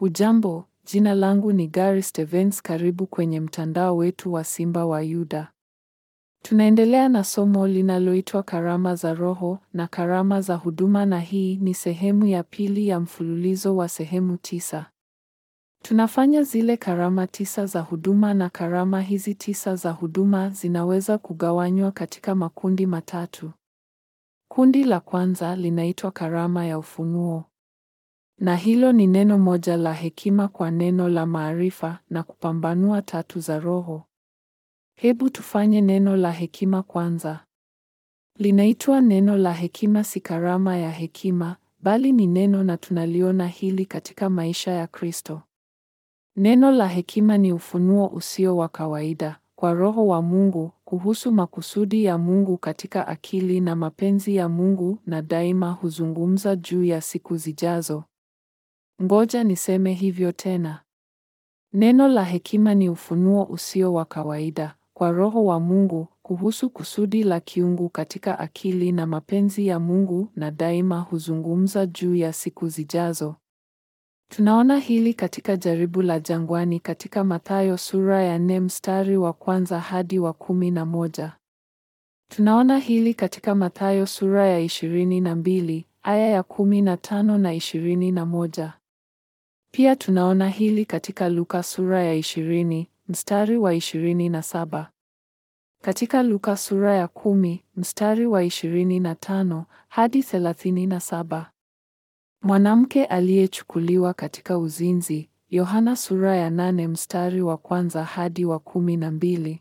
Hujambo, jina langu ni Gary Stevens. Karibu kwenye mtandao wetu wa Simba wa Yuda. Tunaendelea na somo linaloitwa Karama za Roho na Karama za Huduma na hii ni sehemu ya pili ya mfululizo wa sehemu tisa. Tunafanya zile karama tisa za huduma na karama hizi tisa za huduma zinaweza kugawanywa katika makundi matatu. Kundi la kwanza linaitwa karama ya ufunuo. Na hilo ni neno moja la hekima kwa neno la maarifa na kupambanua tatu za Roho. Hebu tufanye neno la hekima kwanza. Linaitwa neno la hekima, si karama ya hekima, bali ni neno na tunaliona hili katika maisha ya Kristo. Neno la hekima ni ufunuo usio wa kawaida kwa Roho wa Mungu kuhusu makusudi ya Mungu katika akili na mapenzi ya Mungu na daima huzungumza juu ya siku zijazo. Ngoja niseme hivyo tena. Neno la hekima ni ufunuo usio wa kawaida kwa Roho wa Mungu kuhusu kusudi la kiungu katika akili na mapenzi ya Mungu na daima huzungumza juu ya siku zijazo. Tunaona hili katika jaribu la jangwani katika Mathayo sura ya nne mstari wa kwanza hadi wa kumi na moja. Tunaona hili katika Mathayo sura ya ishirini na mbili aya ya kumi na tano na ishirini na moja. Pia tunaona hili katika Luka sura ya ishirini mstari wa ishirini na saba. Katika Luka sura ya kumi mstari wa ishirini na tano hadi thelathini na saba. Mwanamke aliyechukuliwa katika uzinzi, Yohana sura ya nane mstari wa kwanza hadi wa kumi na mbili.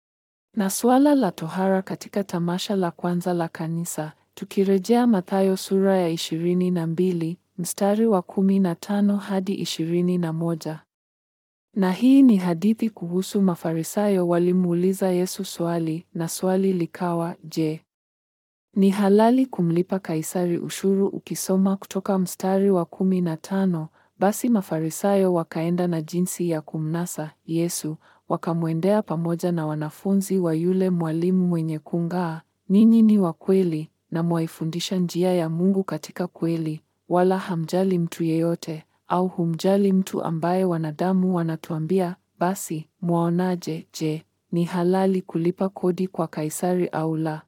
Na suala la tohara katika tamasha la kwanza la kanisa, tukirejea Mathayo sura ya ishirini na mbili mstari wa kumi na tano hadi ishirini na moja. Na hii ni hadithi kuhusu Mafarisayo walimuuliza Yesu swali, na swali likawa, je, ni halali kumlipa Kaisari ushuru? Ukisoma kutoka mstari wa kumi na tano, basi Mafarisayo wakaenda na jinsi ya kumnasa Yesu, wakamwendea pamoja na wanafunzi wa yule mwalimu mwenye kung'aa, ninyi ni wa kweli na mwaifundisha njia ya Mungu katika kweli, wala hamjali mtu yeyote au humjali mtu ambaye wanadamu wanatuambia. Basi mwaonaje? Je, ni halali kulipa kodi kwa Kaisari au la?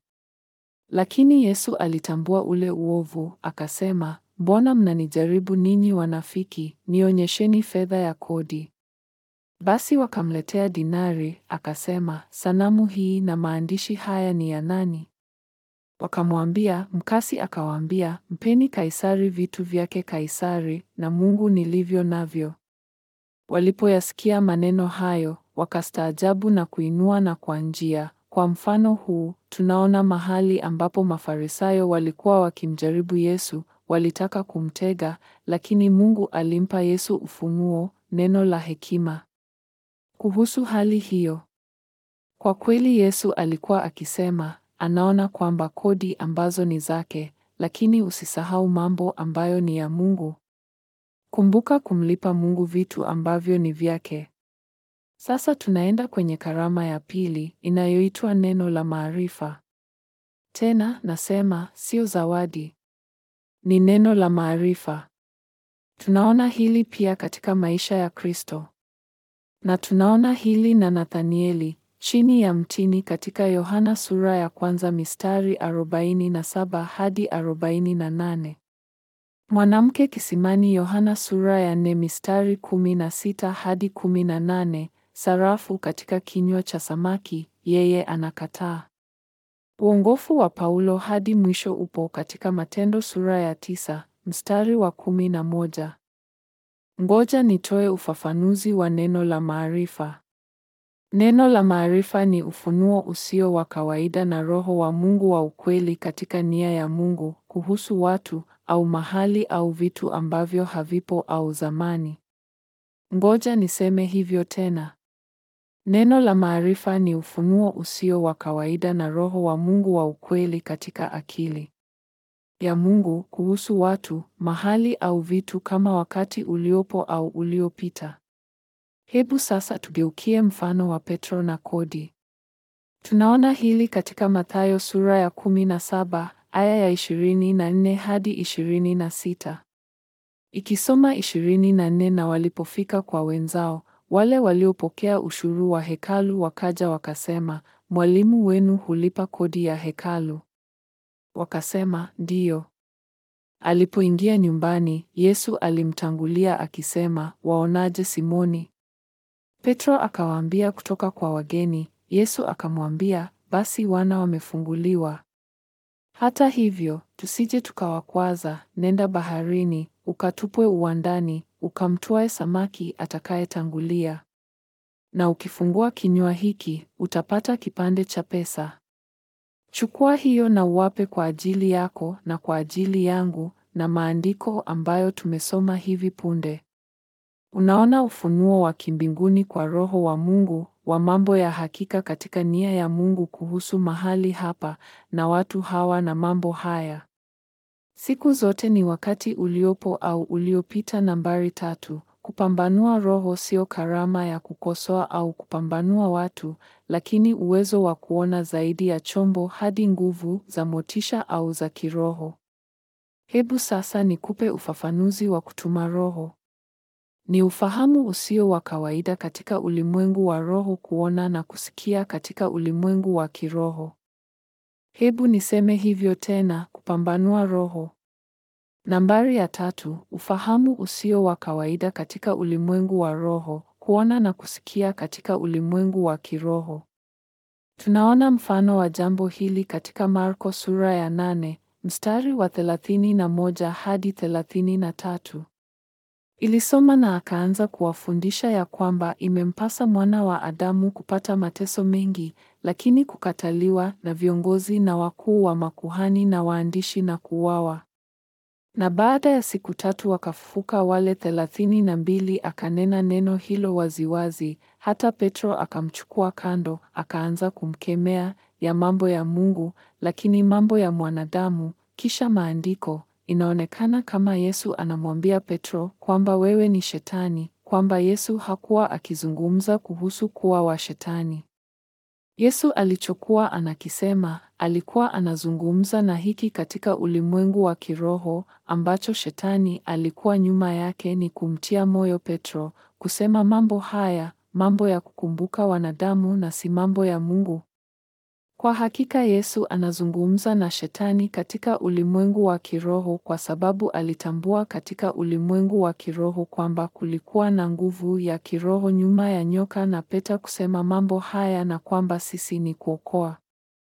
Lakini Yesu alitambua ule uovu, akasema, mbona mnanijaribu ninyi wanafiki? Nionyesheni fedha ya kodi. Basi wakamletea dinari, akasema, sanamu hii na maandishi haya ni ya nani? Wakamwambia. Mkasi akawaambia, mpeni Kaisari vitu vyake Kaisari, na Mungu nilivyo navyo. Walipoyasikia maneno hayo, wakastaajabu na kuinua na kwa njia kwa mfano huu tunaona mahali ambapo Mafarisayo walikuwa wakimjaribu Yesu, walitaka kumtega, lakini Mungu alimpa Yesu ufunuo, neno la hekima kuhusu hali hiyo. Kwa kweli Yesu alikuwa akisema, anaona kwamba kodi ambazo ni zake, lakini usisahau mambo ambayo ni ya Mungu. Kumbuka kumlipa Mungu vitu ambavyo ni vyake. Sasa tunaenda kwenye karama ya pili inayoitwa neno la maarifa. Tena nasema sio zawadi, ni neno la maarifa. Tunaona hili pia katika maisha ya Kristo, na tunaona hili na Nathanieli chini ya mtini katika Yohana sura ya kwanza mistari 47 hadi 48. Mwanamke kisimani Yohana sura ya 4 mistari 16 hadi 18. Sarafu katika kinywa cha samaki, yeye anakataa. Uongofu wa Paulo hadi mwisho upo katika Matendo sura ya tisa mstari wa kumi na moja. Ngoja nitoe ufafanuzi wa neno la maarifa. Neno la maarifa ni ufunuo usio wa kawaida na Roho wa Mungu wa ukweli katika nia ya Mungu kuhusu watu au mahali au vitu ambavyo havipo au zamani. Ngoja niseme hivyo tena. Neno la maarifa ni ufunuo usio wa kawaida na Roho wa Mungu wa ukweli katika akili ya Mungu kuhusu watu, mahali au vitu kama wakati uliopo au uliopita. Hebu sasa tugeukie mfano wa Petro na kodi. Tunaona hili katika Mathayo sura ya 17 aya ya 24 hadi 26. Ikisoma ishirini na nne na walipofika kwa wenzao, wale waliopokea ushuru wa hekalu wakaja wakasema, Mwalimu wenu hulipa kodi ya hekalu. Wakasema, Ndiyo. Alipoingia nyumbani, Yesu alimtangulia akisema, Waonaje Simoni? Petro akawaambia kutoka kwa wageni. Yesu akamwambia, basi wana wamefunguliwa. Hata hivyo, tusije tukawakwaza, nenda baharini, ukatupwe uwandani, ukamtwae samaki atakayetangulia. Na ukifungua kinywa hiki, utapata kipande cha pesa. Chukua hiyo na uwape kwa ajili yako na kwa ajili yangu na maandiko ambayo tumesoma hivi punde. Unaona ufunuo wa kimbinguni kwa Roho wa Mungu wa mambo ya hakika katika nia ya Mungu kuhusu mahali hapa na watu hawa na mambo haya. Siku zote ni wakati uliopo au uliopita. Nambari tatu. Kupambanua Roho sio karama ya kukosoa au kupambanua watu, lakini uwezo wa kuona zaidi ya chombo hadi nguvu za motisha au za kiroho. Hebu sasa nikupe ufafanuzi wa kutuma Roho. Ni ufahamu usio wa kawaida katika ulimwengu wa roho kuona na kusikia katika ulimwengu wa kiroho. Hebu niseme hivyo tena, kupambanua Roho. Nambari ya tatu, ufahamu usio wa kawaida katika ulimwengu wa roho, kuona na kusikia katika ulimwengu wa kiroho. Tunaona mfano wa jambo hili katika Marko sura ya nane, mstari wa thelathini na moja hadi thelathini na tatu. Ilisoma na akaanza kuwafundisha ya kwamba imempasa mwana wa Adamu kupata mateso mengi, lakini kukataliwa na viongozi na wakuu wa makuhani na waandishi na kuuawa. Na baada ya siku tatu wakafufuka wale thelathini na mbili. Akanena neno hilo waziwazi, hata Petro akamchukua kando, akaanza kumkemea ya mambo ya Mungu, lakini mambo ya mwanadamu. Kisha maandiko Inaonekana kama Yesu anamwambia Petro kwamba wewe ni Shetani, kwamba Yesu hakuwa akizungumza kuhusu kuwa wa Shetani. Yesu alichokuwa anakisema, alikuwa anazungumza na hiki katika ulimwengu wa kiroho ambacho Shetani alikuwa nyuma yake ni kumtia moyo Petro, kusema mambo haya, mambo ya kukumbuka wanadamu na si mambo ya Mungu. Kwa hakika Yesu anazungumza na Shetani katika ulimwengu wa kiroho kwa sababu alitambua katika ulimwengu wa kiroho kwamba kulikuwa na nguvu ya kiroho nyuma ya nyoka na Peta kusema mambo haya na kwamba sisi ni kuokoa.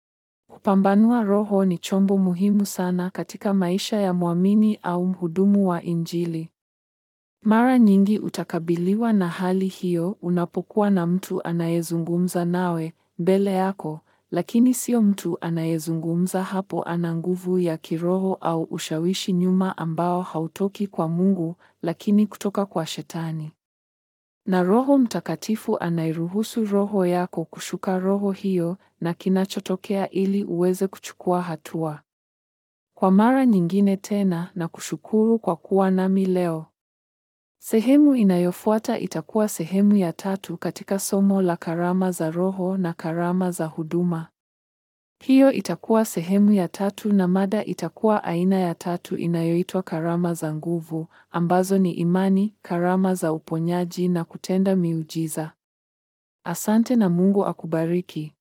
Kupambanua Roho ni chombo muhimu sana katika maisha ya mwamini au mhudumu wa Injili. Mara nyingi utakabiliwa na hali hiyo unapokuwa na mtu anayezungumza nawe mbele yako lakini sio mtu anayezungumza hapo ana nguvu ya kiroho au ushawishi nyuma ambao hautoki kwa Mungu lakini kutoka kwa Shetani. Na Roho Mtakatifu anairuhusu roho yako kushuka roho hiyo na kinachotokea ili uweze kuchukua hatua. Kwa mara nyingine tena na kushukuru kwa kuwa nami leo. Sehemu inayofuata itakuwa sehemu ya tatu katika somo la karama za Roho na karama za huduma. Hiyo itakuwa sehemu ya tatu na mada itakuwa aina ya tatu inayoitwa karama za nguvu, ambazo ni imani, karama za uponyaji na kutenda miujiza. Asante na Mungu akubariki.